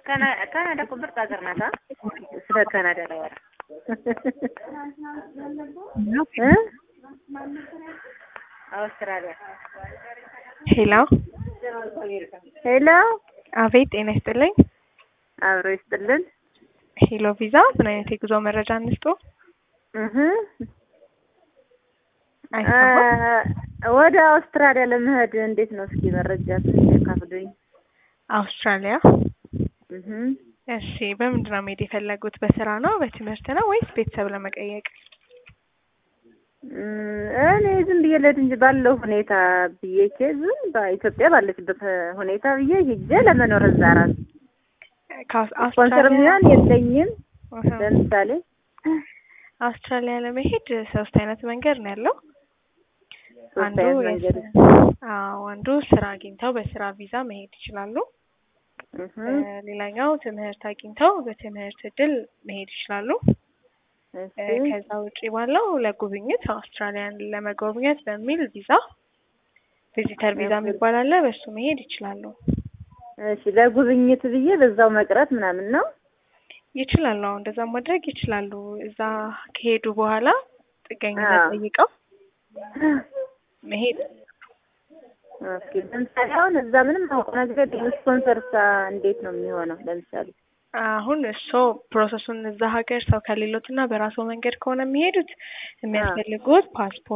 ካናዳ እኮ ምርጥ ሀገር ናት። ስለ ካናዳ ላወራ እ አውስትራሊያ ሄሎ ሄሎ፣ አቤት፣ ጤና ይስጥልኝ። አብሮ ይስጥልን። ሄሎ ቪዛ፣ ምን አይነት የጉዞ መረጃ እንስጦ? እህ አይሰማም። ወደ አውስትራሊያ ለመሄድ እንዴት ነው? እስኪ መረጃ ትንሽ ያካፍሉኝ። አውስትራሊያ። እህ እሺ፣ በምንድን ነው መሄድ የፈለጉት? በስራ ነው፣ በትምህርት ነው ወይስ ቤተሰብ ለመቀየቅ? እኔ ዝም ብዬ ልሄድ እንጂ ባለው ሁኔታ ብዬ ዝም በኢትዮጵያ ባለችበት ሁኔታ ብዬ ሂጄ ለመኖር እዛ ራሱ ስፖንሰር የሚሆን የለኝም። ለምሳሌ አውስትራሊያ ለመሄድ ሶስት አይነት መንገድ ነው ያለው። ሶስት አንዱ አይነት መንገድ አዎ፣ አንዱ ስራ አግኝተው በስራ ቪዛ መሄድ ይችላሉ። እህ ሌላኛው ትምህርት አግኝተው በትምህርት እድል መሄድ ይችላሉ። እሺ ከዛ ውጪ ባለው ለጉብኝት አውስትራሊያን ለመጎብኘት በሚል ቪዛ ቪዚተር ቪዛ የሚባል አለ። በሱ መሄድ ይችላሉ እሺ ለጉብኝት ብዬ በዛው መቅረት ምናምን ነው። ይችላሉ። አሁን እንደዛ ማድረግ ይችላሉ። እዛ ከሄዱ በኋላ ጥገኝነት አዎ። ጠይቀው መሄድ ኦኬ ለምሳሌ አሁን እዛ ምንም አውቀው ነገር የለም። ስፖንሰር እንዴት ነው የሚሆነው? ለምሳሌ አሁን እሱ ፕሮሰሱን እዛ ሀገር ሰው ከሌሎት እና በራሱ መንገድ ከሆነ የሚሄዱት የሚያስፈልጉት ፓስፖርት